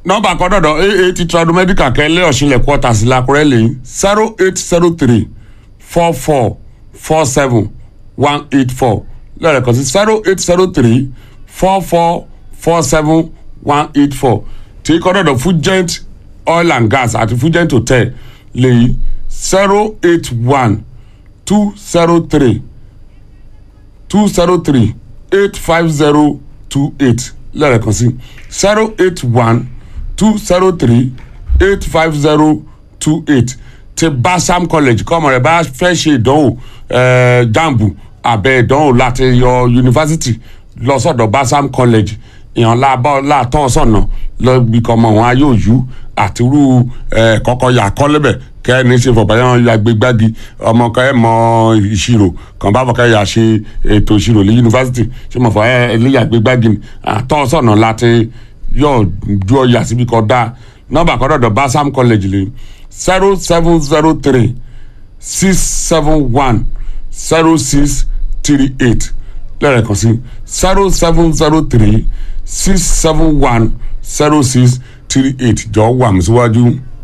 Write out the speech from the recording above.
nọ́mbà kan dọ̀dọ̀ aa ti tradomedical kẹ́lẹ́ ọ̀ṣinlẹ̀ quarters làkúrẹ́ lẹ́yìn zero eight zero three four four four seven one eight four lẹ́ẹ̀kan sí zero eight zero three four four four seven one eight four tí kọ́ dọ̀dọ̀ fugent oil and gas àti fugent hotel lẹ́yìn zero eight one two zero three two zero three eight five zero two eight lẹ́ẹ̀kan sí zero eight one two zero three eight five zero two eight ti basam college kọ́mọ rẹ̀ bá fẹ́ ṣe ìdánwò eh, jambu abẹ́ ìdánwò láti yọ yunifásitì lọ sọ́dọ̀ basam college ìyàn lábọ́ látọ́ sọ̀nà lọ́gbì kọ́mọ wọn ayé òyú àtirú eh, kọ́kọ́ yà kọ́lẹ́bẹ̀ kẹ́ni ṣe fọ̀báyán ya gbégbági ọmọ kan ẹ̀ mọ ìṣirò kan bá fọkẹ́ yà ṣe ètò ìṣirò ní yunifásitì ṣé mo fọ ẹ ẹlẹ́yà gbégbági ni àtọ́ sọ̀nà láti yóò ju ọyà síbi kan dá nọ́mbà kan dọ̀dọ̀ basam college lè zero seven zero three six seven one zero six three eight lẹ́ẹ̀kan sí zero seven zero three six seven one zero six three eight jọ wà mí síwájú.